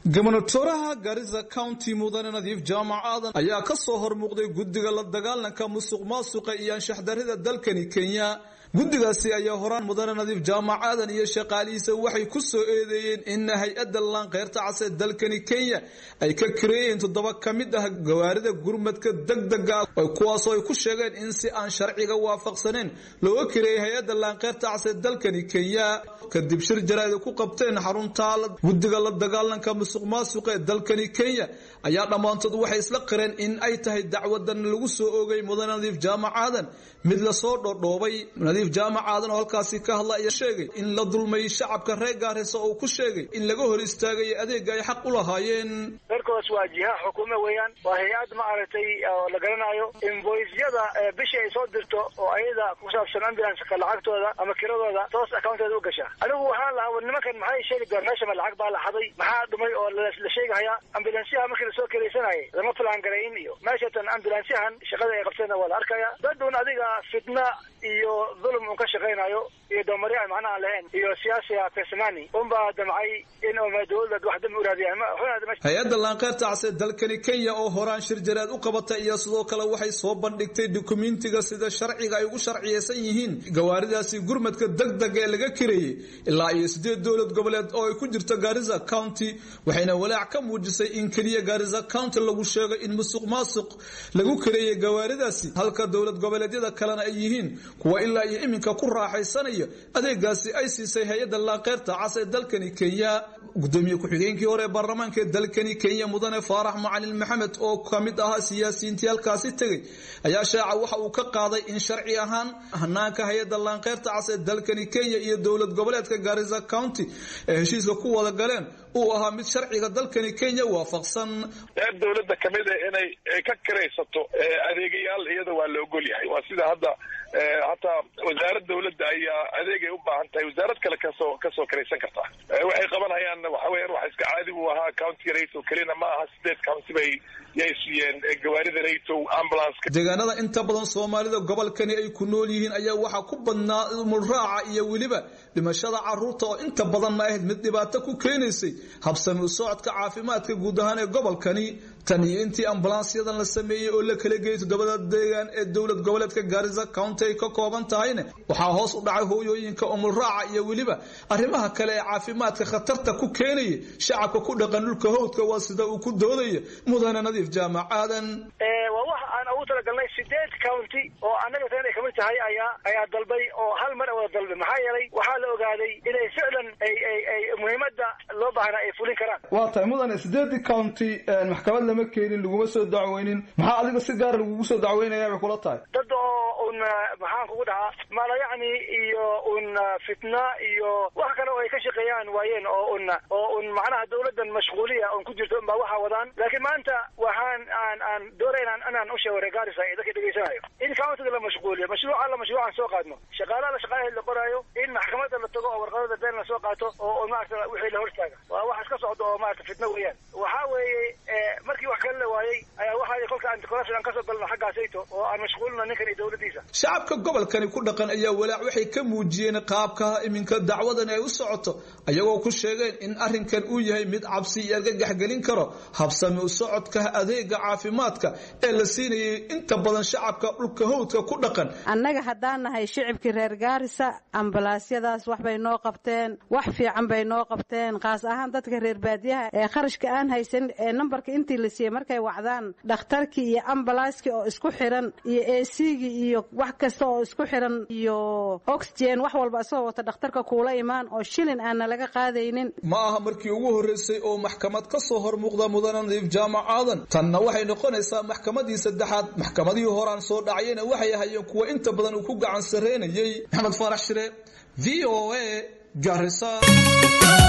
gobonatoraha garissa county mudane nadiif jaamac aadan ayaa ka soo hormuuqday guddiga la dagaalanka musuq maasuqa iyo anshaxdarida dalkani kenya guddigaasi ayaa horaan mudane nadiif jaamac aadan iyo shaqaalihiisa waxay ku soo eedeeyeen in hay-adda laanqeyrta cas ee dalkani kenya ay ka kareeyeen toddoba ka mid ah gawaarida gurmadka degdega kuwaasoo ay ku sheegeen in si aan sharciga waafaqsaneyn looga kareeyay hay-adda laanqeyrta cas ee dalkani kenya kadib shir jaraa'id ku qabteen xarunta guddiga la dagaalanka musuq maasuqa ee dalkani kenya ayaa dhammaantood waxay isla qireen in ay tahay dacwadan lagu soo oogay mudane nadiif jaamac aadan mid lasoo dhodhoobay nadiif jaamac aadan oo halkaasi ka hadla ayaa sheegay in la dulmay shacabka reer gaarisa oo ku sheegay in laga hor istaagay adeega ay xaq u lahaayeen reerkoos waa jiha xukuume weeyaan waa hay-ad ma aragtay oo la garanayo invoisyada bishii ay soo dirto oo ayada ku saabsan ambulanska lacagtooda ama kiradooda toos accounteeda u gasha anigu waxaan lahaa nimankan maxay sheegi doon meesha ma lacag baa la xaday maxaa dhumay oo la sheegahayaa ambulansyaha markii lasoo keleysanayay lama filaan garayn iyo meeshatan ambulansyahan shaqada ay qabteena waa la arkaya dadun adiga fitna iyo dhulum un ka shaqaynayo iyo doomari aan macna aan lahayn iyo siyaasiga pesmani unbaa damcay in dowlad wax dambi u raadiyaan hay-adda laanqeyrta cas ee dalkani kenya oo horaan shir jaraad u qabatay iyo sidoo kale waxay soo bandhigtay dukumentiga sida sharciga ay ugu sharciyeysan yihiin gawaaridaasi gurmadka degdega ee laga kareeyey ilaa iyo sideed dowlad goboleed oo ay ku jirto garissa county waxayna walaac ka muujisay in keliya garissa county lagu sheego in musuq maasuq lagu kareeyey gawaaridaasi halka dowlad goboleedyada kalena ay yihiin kuwa ilaa iyo iminka ku raaxaysanaya adeegaasi ay siisay hay-adda laanqeyrta cas ee dalkani kenya gudoomiye ku-xigeenkii hore ee baarlamaanka ee dalkani kenya mudane faarax macalin maxamed oo ka mid ahaa siyaasiyiintii halkaasi tegey ayaa shaaca waxa uu ka qaaday in sharci ahaan hanaanka hay-adda laanqeyrta cas ee dalkani kenya iyo dowlad goboleedka garissa county ee heshiiska ku wada galeen uu ahaa mid sharciga dalkani kenya waafaqsan reer dowladda kamid a inay ka kiraysato adeegayaal iyada waa la ogol yahay waa sida hadda hataa wasaarad dawladda ayaa adeegay u baahan tahay wasaarad kale kasoo kasoo kiraysan kartaa waxay qabanhayaan waxa weyan wax iska caadi buu ahaa countiga raytow kelina ma aha sideed county bay yay siiyeen gawaarida raytow ambulanceka deegaanada inta badan soomaalida gobolkani ay ku nool yihiin ayaa waxaa ku badnaa mulraaca iyo weliba dhimashada caruurta oo inta badan ma ahayd mid dhibaato ku keenaysay habsami u socodka caafimaadka guud ahaan ee gobolkani tan iyo intii ambulansyadan la sameeyey oo la kala geeyay toddobada deegaan ee dowlad goboleedka garissa county ay ka kooban tahayna waxaa hoos u dhacay hooyooyinka umulraaca iyo weliba arrimaha kale ee caafimaadka khatarta ku keenaya shacabka ku dhaqan dhulka howdka waa sida uu ku doodaya mudane nadiif jaamac aadan waa wax aan ugu talagalnay sideed county oo annaga tan ay kamid tahay ayaa ayaa dalbay oo hal mar wada dalbay maxaa yeelay waxaa la ogaaday inay ficlan ay ay ay muhiimadda loo baahnaa ay fulin karaan waa tahay mudane sideedii county maxkamad lama keenin laguma soo dacweynin maxaa adiga si gaara lagugu soo dacweynaya bay kula tahay dad oo un maxaan kugu dhahaa mala yacni iyo un fitna iyo wax kale oo ay ka shaqeeyaan waayeen oo un oo un macnaha dawladdan mashquuliya un ku jirto unbaa waxaa wadaan laakiin maanta waxaan aan aan doonay inaan inaan u sheego reer gaarisa ee dadka dhegeysanayo in countiga la mashquuliyo mashruuca la mashruucan soo qaadno shaqaalaha la shaqaalaheed la qoraayo in maxkamadda la tago oo warqadada been la soo qaato oo maarata wixii la hortaaga waa wax iska socdo oo maarata fitna weeyaan waxaa weeye markii wax kale la waayey ayaa waxaa kolka anticorruption aan kasoo galno xaggaasayto oo aan mashquulino ninkan iyo dawladdiisa shacabka gobolkani ku dhaqan ayaa walaac waxay ka muujiyeen qaabka iminka dacwadan ay u socoto ayagoo ku sheegeen in arrinkan uu yahay mid cabsi iyo argagax gelin karo habsami u socodka adeega caafimaadka ee la siinayay inta badan shacabka dhulka howdka ku dhaqan annaga haddaan nahay shicibkii reer gaarisa ambalaasyadaas wax bay noo qabteen wax fiican bay noo qabteen kaas ahaan dadka reer baadiyaha ee kharashka aan haysan ee nambarka intii la siiyey markay wacdaan dhakhtarkii iyo ambalaaskii oo isku xiran iyo esigii iyo wax kasta oo isku xiran iyo oxygen wax walba isagoo wata dhakhtarka kuula imaan oo shilin aanna laga qaadaynin ma aha markii ugu horreysay oo maxkamad ka soo hor muuqda mudane nadiif jaamac aadan tanna waxay noqonaysaa maxkamadii saddexaad maxkamadihii horaan soo dhacayena waxay ahayeen kuwa inta badan uu ku gacan sarreynayay maxamed faarax shire v o a garisa